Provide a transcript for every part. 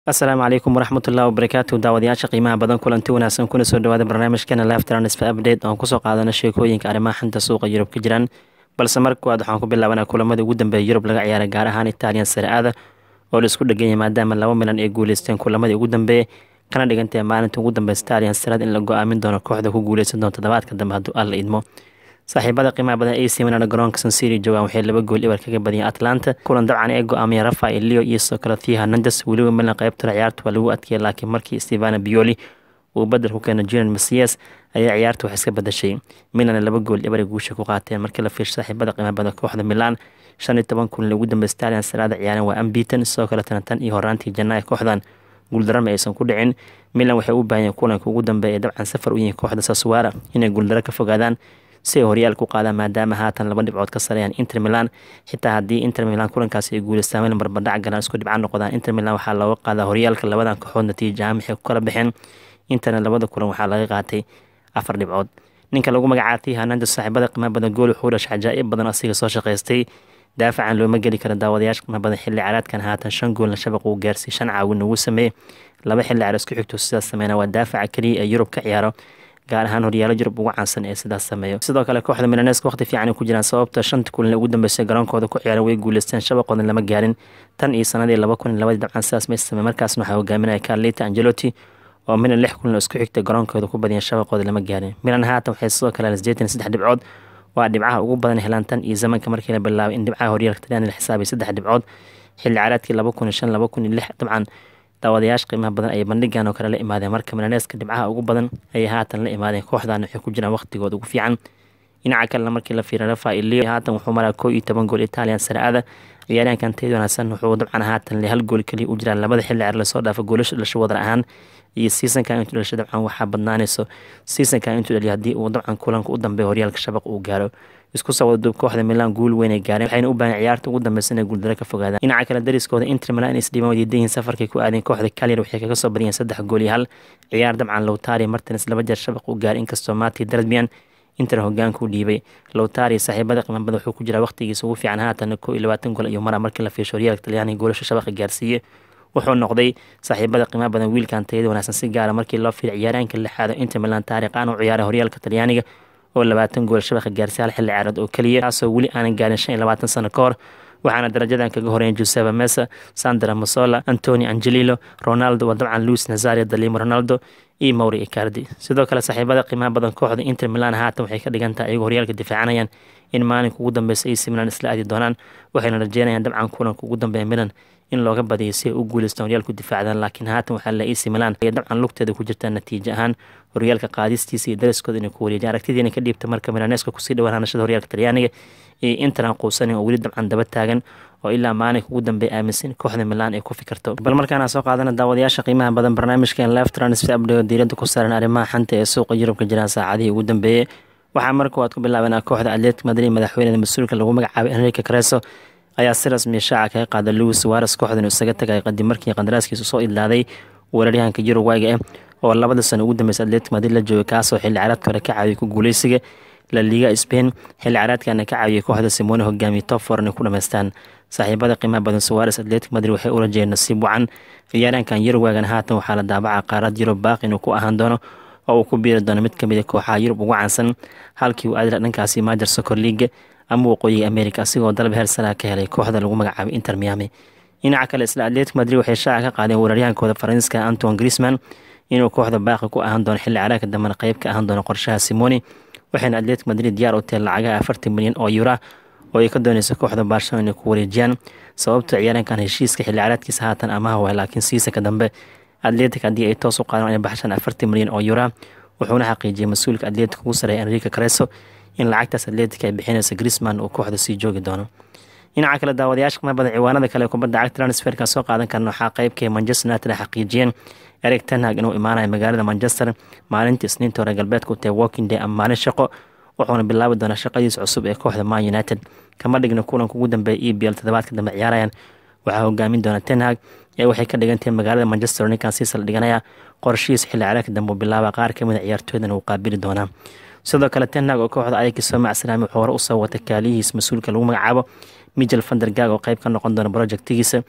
asalaamu calaykum waraxmatullahi wabarakaatu daawadayaasha qiimaha badan kulanti wanaagsan kuna soo dhawaada barnaamijkeena live transfer update oon kusoo qaadana sheekooyinka arrimaha xanta suuqa yurub ka jiraan balse marka koowaad waxaan ku bilaabanaa kulamadii ugu dambeeya yurub laga ciyaaray gaar ahaan italian sare-aada oo la isku dheganyay maadaama laba milan ay guuleysteen kulamadii ugu dambeeyey kana dhigantae maalinta ugu dambeysa italian saread in la go-aamin doono kooxda ku guuleysan doonto todobaadka dambe hadduu alla idmo saaxiibada qiimaha badan ac milan garoonka sansiri joogaan waxay laba gool ibar kaga badiyeen atlanta kulan dabcan ee go-aamiyeen rafael leo iyo sidoo kale thia hernandes weliba milan qeybtuna ciyaarta waa lagu adkeeyay laakiin markii stevana bioli uu badel ku keena julian masias ayaa ciyaarta wax iska badashay milan laba gool ibar ay guusha ku qaateen markii la fiirsho saaxiibada qiimaha badan kooxda milan shan iyo toban kulan ugu dambeysa italian salaada ciyaareen waa ambiton sidoo kale tanatan iyo horaantii janaayo kooxdan guuldarama aysan ku dhicin milan waxay u baahanyeen kulanka ugu dambeeya ee dabcan safar u yihiin kooxda saswara inay guuldaro ka fogaadaan si ay horyaal ku qaadaan maadaama haatan laba dhibcood ka sareeyaan inter milan xitaa haddii inter milan kulankaasi ay guuleystaan milan barbadhac galaan isku dhibcaan noqdaan inter milan waxaa looga qaadaa horyaalka labadan kooxood natiija ahaan waxay ku kala baxeen interna labada kulan waxaa laga qaatay afar dhibcood ninka lagu magacaatay hanaanda saaxiibada qiimaha badan gool wuxuu dhashay cajaa'ib badan asiga soo shaqaystay daafacan looma geli karo daawadayaasha qiimaha badan xilli caraadkan haatan shan goolna shabaq uu gaarsiy shan caawin ugu sameeyey laba xilli caraad isku xigto sidaas sameyna waa daafaca keliya ee yurub ka ciyaaro gaar ahaan horyaalo yurub ugu caansan ee sidaas sameeyo sidoo kale kooxda milaneska waqti fiican ku jiraan sababta shanta kulan ugu dambeysay garoonkooda ku ciyaaran way guuleysteen shabaqoodan lama gaarin tan iyo sanadii laba kun iyo labadii dabcan sidaas may samey markaasna waxaa hogaaminaya carlita angelotti oo milan lix kulan isku xigtay garoonkooda ku badiyeen shabaqooda lama gaarin milan haatan waxay sidoo kale sideetan saddex dhibcood waa dhibcaha ugu badan helaan tan iyo zamanka markii la bilaabay in dhibcaha horyaalka talyaani la xisaabay saddex dhibcood xilli caraadkii laba kun iyo shan laba kun iyo lix dabcan daawadayaasha qiimaha badan ayay bandhigan oo kale la imaadeen marka milaneeska dhibcaha ugu badan ayay haatan la imaadeen kooxdan waxay ku jiraan waqtigooda ugu fiican dhinaca kalena markii la fiiriya rafael leo haatan wuxuu maraa koo iyo toban gool italian sare-ada ciyaaryahankan teed wanaagsan wuxuu dabcan haatan hal gool keliya u jiraan labada xilli ceer lasoo dhaafa goolasha dhalasho wadar ahaan iyo seasonkan intuu dhasho dabcan waxaa badnaanayso seasonkan intuu dhaliyo haddii uu dabcan kulanka u dambeeya horyaalka shabaq uu gaaro isku soo wada duub kooxda milan guul weyn ay gaareen waxayna u baahan ciyaarta ugu dambeysa inay guuldaro ka fogaadaan dhinaca kale dariskooda inter milan inay isdhiibaan wadiidayihin safarkay ku aadeen kooxda kalir waxay kaga soo badiyeen saddex gool iyo hal ciyaar dabcan lowtari martins laba jeer shabaq u gaaray inkastoo mati darbian inter hogaanka u dhiibay lowtari saaxiibada qiimabada wuxuu ku jiraa waqtigiisa ugu fiican haatan koo iyo labaatan gool ayuu maraa markii la fiisho horyaalka talyaaniga goolasha shabaqa gaarsiiye wuxuu noqday saaxiibada qiimaha badan wiilkan tayada wanaagsan si gaara markii loo fiiray ciyaaraanka lixaado inter milan taariikh aan u ciyaaray horyaalka talyaaniga oo labaatan gool shabaqa gaarsiy hal xilli ciyaareed oo keliya taasoo weli aanan gaarin shan iyo labaatan sano ka hor waxaana darajadan kaga horeeyeen joseba mesa sandra masola antoni angelilo ronaldo waa dabcan luis nazario dalimo ronaldo iyo mauri icardi sidoo kale saaxiibada qiimaha badan kooxda inter milan haatan waxay ka dhigan tahay ayagoo horyaalka difaacanayaan in maalinka ugu dambeysa ac milan isla aadi doonaan waxayna rajeynayaan dabcan kulanka ugu dambeeya milan in looga badiyo si ay u guuleystaan horyaalku difaacdaan laakiin haatan waxaa la ac milan ay dabcan lugteeda ku jirtaa natiijo ahaan horyaalka qaadistiisa iyo dariskooda inay ku wareejiyaan aragtidiina ka dhiibta marka milaneska kusii dhawaan hanashada horyaalka talyaaniga iyo intaran quusanin oo weli dabcan daba taagan oo ilaa maalinka ugu dambeeya aaminsan kooxda milan ay ku fikirto bal markaana soo qaadana daawadayaasha qiimaha badan barnaamijkan live transfer update diiradda ku saaran arrimaha xanta ee suuqa yurubka jiraan saacadihii ugu dambeeyey waxaa marka waad ku bilaabanaa kooxda atletic madrid madaxweyneda mas-uulka lagu magacaabay enrique careso ayaa si rasmiya shaaca kaga qaada louis wares kooxdan isaga tagay qadib markii qandaraaskiisu soo idlaaday weeraryahanka yurugwayga ah oo labada sano ugu dambeysa atletic madrid la joogay kaasoo xilli caraadka hore ka caawiyay ku guuleysiga la liga spain xilli caraadkana ka caawiyay kooxda simone hogaamiye top four inay ku dhamaystaan saaxiibada qiimaha badan suwares atletic madrid waxay u rajeyeen nasiib wacan ciyaaraankan yurugwagan haatan waxaa la daabaca qaarad yurub baaqi inuu ku ahaan doono oo uu ku biiri doono mid kamid a kooxaha yurub ugu caansan halkii uu aadila dhankaasi majer socor leaga ama waqooyiga america asigoo dalab heer sara ka helay kooxda lagu magacaabay inter miami dhinaca kale isla atletic madrid waxay shaaca ka qaadeen weeraryahankooda faransiiska anton grisman inuu kooxda baaqi ku ahaan doono xilli caraagka dambena qeyb ka ahaan doono qorshaha simoni waxayna atletic madrid diyaar u tahay lacagaha afartan milyan oo yura oo ay ka dooneyso kooxda barcelona inay ku wareejiyaan sababta ciyaarankan heshiiska xilli caraadkiisa haatan amaha waay laakiin siisaka dambe atletic haddii ay toos u qaadaan inay baxshaan afartan milyan oo yura wuxuuna xaqiijiyay mas-uulka atletic ugu sareeya enrique careso in lacagtaas atletic ay bixinaysa grisman uu kooxda sii joogi doono dhinaca kale daawadayaasha qiima badan ciwaanada kale kubadda cagta transferka soo qaadan karna waxaa qeybkay manchester united xaqiijiyeen eric tenhag inuu imaanayo magaalada manchester maalinta isniinta hore galbeedka u tahay walking day ama maalin shaqo wuxuuna bilaabi doonaa shaqadiisa cusub ee kooxda man united kama dhigna kulanka ugu dambeeya e b l toddobaadka dambe ciyaarayaan waxaa hogaamin doona tenhag ee waxay ka dhigantahay magaalada manchester ninkan sii sal dhiganaya qorshihiisa xilli caraagka dambe uu bilaaba qaar kamid a ciyaartooydana uu qaabili doonaa sidoo kale tenhag oo kooxda ayakii soo macsalaamay wuxuu hore usoo watay kaaliyihiis mas-uulka lagu magacaabo michel vandergag oo qeyb ka noqon doona projectigiisa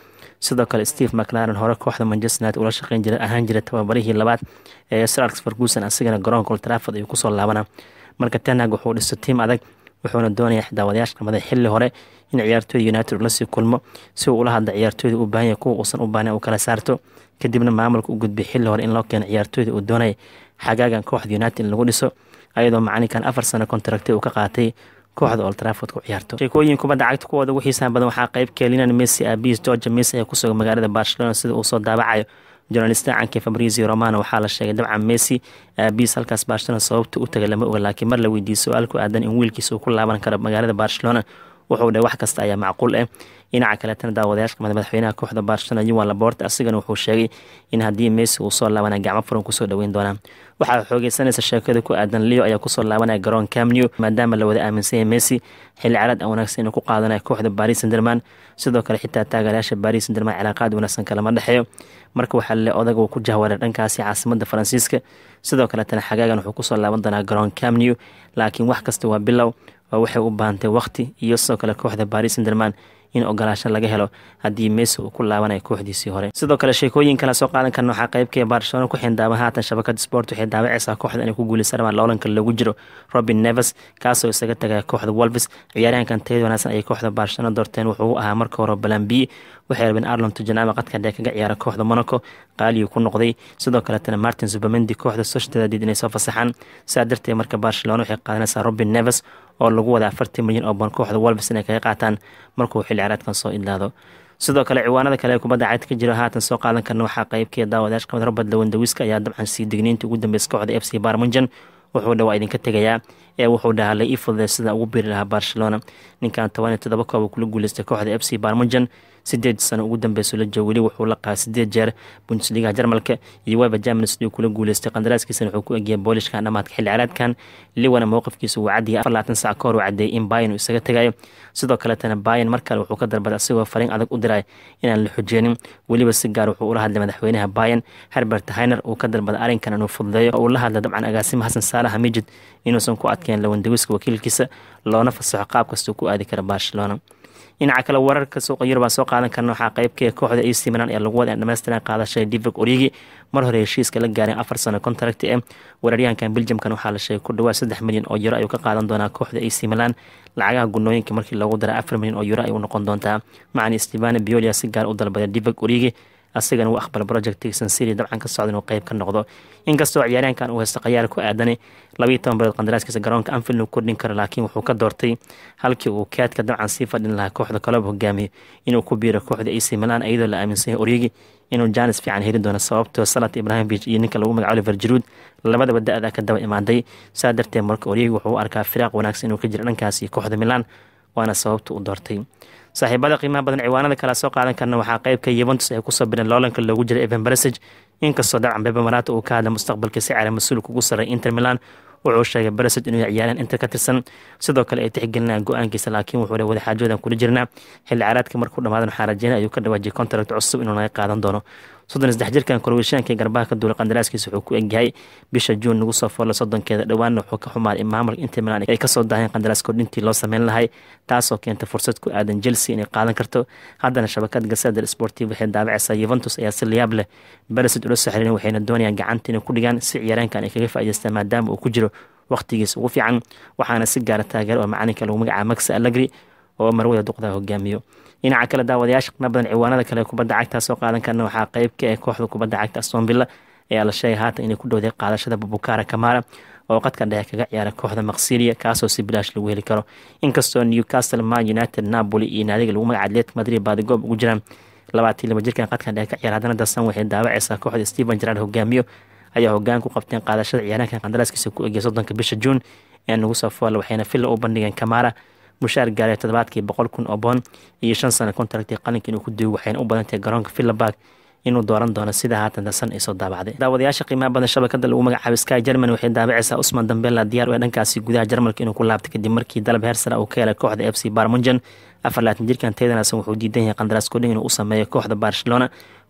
sidoo kale steve mclaren hore kooxda manchester united ula shaqeyn jira ahaan jira tababarihii labaad ee sir alex ferguson asigana garoonka old trafford ayuu kusoo laabana marka tenag wuxuu dhisto tiim adag wuxuuna doonayaa daawadayaasha qamada xilli hore in ciyaartooyda united lasii kulmo si uu ula hadla ciyaartooyda u baahanya kuwa uusan u baahnayn uu kala saarto kadibna maamulka u gudbay xilli hore in loo keeno ciyaartooyda uu doonaya xagaagan kooxda united in lagu dhiso ayadoo macalinkan afar sano kontaragtay uu ka qaatay kooxda old trafford ku ciyaarto sheekooyin kubadda cagta kuwooda ugu xiisaha badan waxaa qayb keelinan messi aabiis georgia messi ee kusuga magaalada barcelona sida uu soo daabacayo journalista canke fabrizio romano waxaa la sheegay dabcan messi aabiis halkaas barcelona sababta u taga lama oga laakiin mar la weydiiyey su-aal ku aadan in wiilkiisa uu ku laaban karo magaalada barcelona wuxuu dhahay wax kasta ayaa macquul ah dhinaca kaletana daawadayaasha qamada madaxweynaha kooxda barcelona yuan laborta asigana wuxuu sheegay in haddii messi uu soo laabanaya gacmo furan kusoo dhoweyn doonaa waxaa xoogeysanaysa sheekada ku aadan leo ayaa kusoo laabanaya garoon camnew maadaama la wada aaminsan yahay messi xilli caraad aan wanaagsan inuu ku qaadanaya kooxda baris sanderman sidoo kale xitaa taageerayaasha baris sanderman cilaaqaad wanaagsan kalama dhexeeyo marka waxaa le odag uu ku jahwaray dhankaasi caasimada faransiiska sidoo kaletana xagaagan wuxuu kusoo laaban doonaa garoon camnew laakiin wax kasta waa bilow oo waxay u baahantay waqti iyo sidoo kale kooxda baris sanderman in ogolaasho laga helo haddii messi uu ku laabanayo kooxdiisii hore sidoo kale sheekooyin kale soo qaadan karna waxaa qaybkee barcelona ku xindaaban haatan shabakada sport waxay daawacaysaa kooxda inay ku guuleysan rabaan loolanka loogu jiro robin neves kaasoo isaga tagaya kooxda wolves ciyaaryahankan tayada wanaagsan ayay kooxda barcelona doorteen wuxuu u ahaa marka hore balan b waxay rabeen arlon tujanama qadka dhee kaga ciyaara kooxda monaco qaaliyu ku noqday sidoo kaletana martin subamendi kooxda sociedadid inay soo fasaxaan sidaa darteed marka barcelona waxay qaadanaysaa robin neves oo lagu wada afartan milyan oo ban kooxda wolves inay kaga qaataan markuu xilli caraadkan soo idlaado sidoo kale ciwaanada kale ee kubadda cagta ka jira haatan soo qaadan karna waxaa qaybkee daawadayash qamad robert lawandawiska ayaa dabcan sii digniinta ugu dambeysa kooxda f c barmunjan wuxuu dhawaa idinka tegayaa ee wuxuu dhahaa la ii fududay sida ugu biri lahaa barcelona ninkan toban iyo todoba kooba kula guuleystay kooxda f c barmunjan sideed sano ugu dambeyso la joogo weli wuxuu la qaaa sideed jeer bundesliga jarmalka iyo weba germanis liu kula guuleystay qandaraaskiisana wuxuu ku egiyay boolishkan dhamaadka xilli caraadkan liwana mowqifkiisa uu cadiyay afar labaatan sac ka hor uu cadeeyay in bayan uu isaga tegayo sidoo kaletana bayan mar kale wuxuu ka dalbaday asigoo fariin adag u diray inaan la xojeenin weliba si gaar wuxuu ula hadlay madaxweynaha bayan herbert hainer uu ka dalbaday arrinkan inuu fududeeyo uu la hadlay dabcan agaasima xasan saalaha mijid inuusan ku adkeen lawandawiska wakiilkiisa loona fasaxo qaab kastuu ku aadi kara barcelona dhinaca kale wararka suuqa yurub aan soo qaadan karna waxaa qaybkee kooxda ac milan ee lagu wada dhamaystiran qaadashada divig origi mar hore heshiiska la gaareen afar sano contract eh weeraryahankan beljamkan waxaa la sheegay ku dhawaad saddex milyan oo euro ayuu ka qaadan doonaa kooxda ac milan lacagaha gunooyinka markii loogu dara afar milyan oo euro ayuu noqon doontaa macani stevano biolia si gaar u dalbaday divig origi asigana uu aqbal project sansiri dabcan ka socda inuu qeyb ka noqdo inkastoo ciyaaryahankan uu haysto khayaar ku aadanay labayo toban bilood qandaraaskiisa garoonka anfield uu kordhin karo laakiin wuxuu ka doortay halkii uu kaadka dabcan sii fadhin lahaa kooxda kolob hogaamiyo inuu ku biiro kooxda ac milan iyadoo la aaminsan yahay origi inuu jaanis fiican heli doono sababtoo salat ibrahimovic iyo ninka lagu magaco oliver jaruud labadaba da-da ka daba imaaday saa darteed marka origi wuxuu u arkaa firaaq wanaagsan inuu ka jiro dhankaasi kooxda milan waana sababta uu doortay saaxiibada qiimaha badan ciwaanada kale soo qaadan karna waxaa qeybka yuventus ay kusoo bireen loolanka loogu jiray evan baresage inkastoo dabcan bebe marato uu ka hadla mustaqbalka si cara mas-uulka ugu sarray inter milan wuxuu sheegay baresage inuu ciyaareen inter ka tirsan sidoo kale ay tixgelinayaan go-aankiisa laakiin wuxuu wada xaajoodan kula jirnaa xilli caraadka markuu dhamaadan waxaa rajeynay ayuu ka dhawaajiyay contract cusub inuu naga qaadan doono soddon iyo saddex jirkan korweyshaanka garbaha ka duulay qandaraaskiisa wuxuu ku egyahay bisha juun nagu soo foolay soddonkeeda dhowaanna wuxuu ka xumaaday in maamulka inter milan ay kasoo daaheen qandaraas kordhintii loo sameyn lahay taasoo keenta fursad ku aadan chelsea inay qaadan karto haddana shabakad gaseeda sportiv waxay daabacaysaa yuventus ayaa si layaab leh beresid ula soo xiriirin waxayna doonayaan gacanta inay ku dhigaan si ciyaaraankan ay kaga faa'idaystaan maadaama uu ku jiro waqtigiisa ugu fiican waxaana si gaara taageer oo macalinka lagu magacaaba max allegri oo marwada duqdaa hogaamiyo dhinaca kale daawadayaasha qna badan ciwaanada kale kubadda cagta soo qaadan karna waxaa qeyb ka ee kooxda kubadda cagta aston villa ayaa la sheegay haatan inay ku dhowday qaadashada babukara kamara oo qadka dhexe kaga ciyaara kooxda maksilia kaasoo si bilaash lagu heli karo inkastoo newcastle man united napoli iyo naadiga lagu magaca atletic madrid baadigoob ugu jiraan labaatii laba jirkan qadka dhexe ka ciyaara haddana dasan waxay daawacaysaa kooxda stephen gerard hogaamiyo ayaa hogaan ku qabteen qaadashada ciyaaraanka qandaraaskiisa ku egya soddonka bisha juun ee nagu soo foola waxayna villa u bandhigeen kamara mushaar gaaray toddobaadkii boqol kun oo boon iyo shan sano contractii qalinka inuu ku duugo waxayna u badantahay garoonka villabarg inuu dooran doono sida haatan dasan ay soo daabacday daawadayaasha qiimaha badan shabakada lagu magacaabo sky german waxay daabacaysaa usman dambela diyaar u ee dhankaasi gudaha jarmalka inuu ku laabtay kadib markii dalab heersara uu ka helay kooxda f c barmunjan afar laatan jirkan teedanaasan wuxuu diidan yahay qandaraas kodhin inuu u sameeyo kooxda barcelona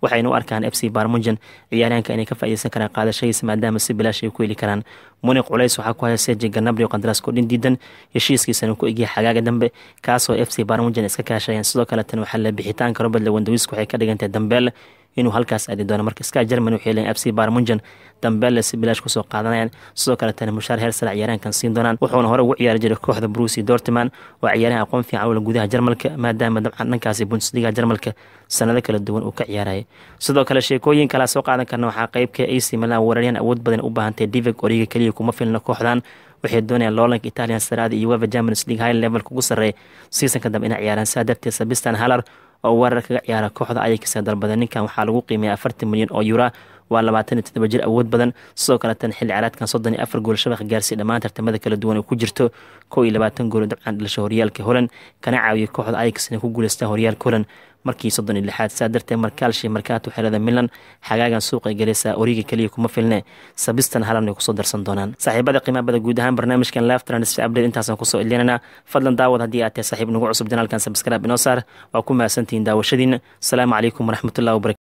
waxayna u arkaan f c barmunjan ciyaaryahanka inay ka faaideysan karaan qaadashadiisa maadaama si bilaash ay ku heli karaan muniq culays waxaa ku haya seji ganabri oo qandaraasko dhin diidan heshiiskiisana ku egyahay xagaaga dambe kaasoo f c barmunjan iska kaashayeen sidoo kale tan waxaa la bixitaanka robert lewandawisk waxay ka dhigantahay dambeel inuu halkaas aadi doono marka ska germany waxay leeyiin f c barmunjan dambeelle si bilaash kusoo qaadanayaan sidoo kaletana mushaar heer sare ciyaarahankan siin doonaan wuxuuna hore ugu ciyaari jiray kooxda brusi dortman waa ciyaarahan aqoon fiican ula gudaha jarmalka maadaama dabcan dhankaasi bundesliga jarmalka sanado kala duwan uu ka ciyaarayay sidoo kale sheekooyin kalea soo qaadan karna waxaa qeybka ac milan weeraryahan awood badan u baahantay divig origa keliya kuma filna kooxdan waxay doonayaan loolanka italian saraada iyo weva germanis league high level kugu sarreeya seasonka dambe inay ciyaaraan saa darteed sabistan halar oo weerar kaga ciyaara kooxda ayakisa dalbada ninkan waxaa lagu qiimeeya afartan milyan oo yura waa labaatan iyo toddoba jir awood badan sidoo kaletan xilli caraadkan soddon iyo afar gool shabaq gaarsiy dhammaan tartamada kala duwan oo ku jirto kow iyo labaatan gool dabcan dhalasho horyaalka holand kana caawiyay kooxda ayax inay ku guuleystaan horyaalka holand markii soddon iyo lixaad saa darteed markaalshi markaato xerada milan xagaagan suuqay galaysaa origa keliya kuma filne sabistan halan ay kusoo darsan doonaan saaxiibada qiimaabada guud ahaan barnaamijkan live transfer update intaasaan kusoo ilinana fadlan daawad haddii aad tahay saaxiib nagu cusub janaalkan sabscribe inoo saar waa ku mahadsantihiin daawashadiina asalaamu calaykum waraxmatullahi wabarakatu